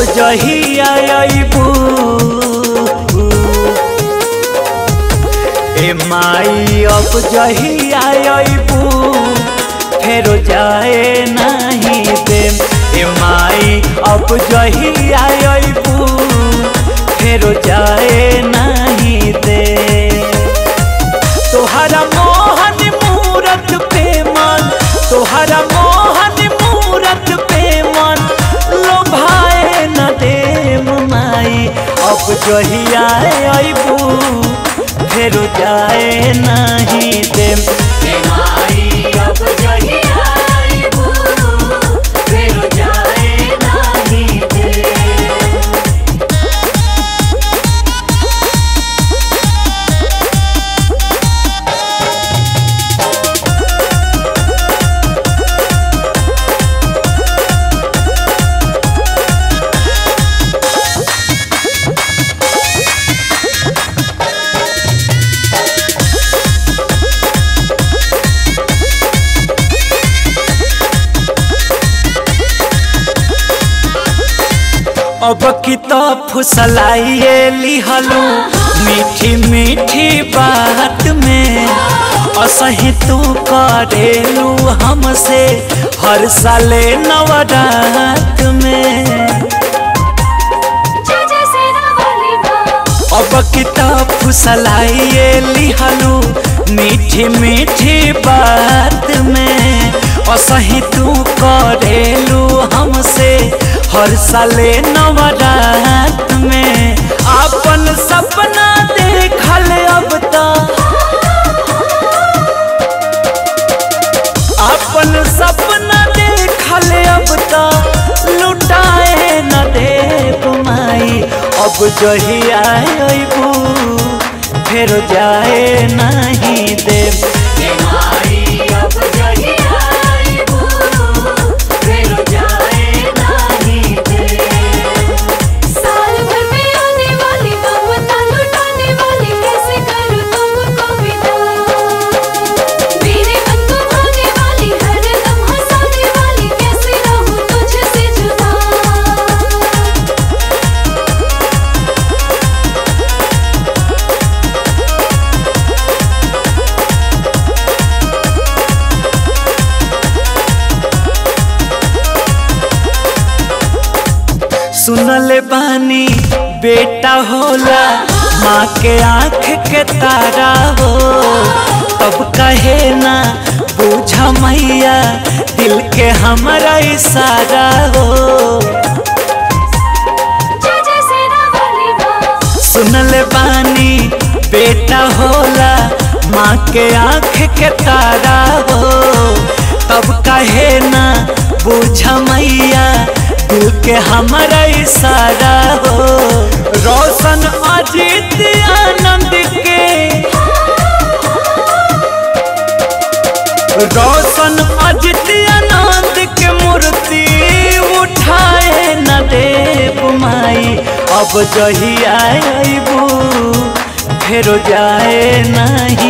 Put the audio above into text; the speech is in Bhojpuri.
अब जहिया अइबू ए माई अब जहिया अइबू फेरो जाए नहीं देम ए माई अब जहिया अइबू फेरो जाए नहीं दे तोहरा मोहन मूरत पे मन तोहरा मोहन मूरत पे मन लोभाए न देम माई अब जहिया अइबू फेरो जाए नहीं देम हे माई अब जहिया आइबू फिर जाए नाही दे अब की तो फुसलाइए लिहलू मीठी मीठी बात में असही तू करेलू हमसे हर साले नवरात में जय जय सेना वाली माँ अब की तो फुसलाइए लिहलू मीठी मीठी बात में असही तू करेलू हमसे हर साले नवरात में अपन सपना देखल अब तो अपन सपना देखल अब तो लुटाए न देव माई अब जहिया अइबू फेर जाए नहीं देव हे माई अब जहिया आइबू फिर जाए नाही दे साल भर में आने वाली ममता लुटाने वाली कैसे करूँ तुमको विदा मेरे मन को भाने वाली हर दम हंसाने वाली कैसे रहूँ तुझसे जुदा सुनले बानी बेटा होला माँ के आँख के तारा हो तब कहे ना बूझ मैया दिल के हमारा इशारा हो जय जय सेना वाली माँ सुनले बानी बेटा होला माँ के आँख के तारा हो तब कहे ना बूझ मैया दिल के हमारा इशारा हो रोशन अजीत आनंद के रोशन अजित आनंद के मूर्ति उठाए न देव माई अब जहिया अइबू फेरो जाए नहीं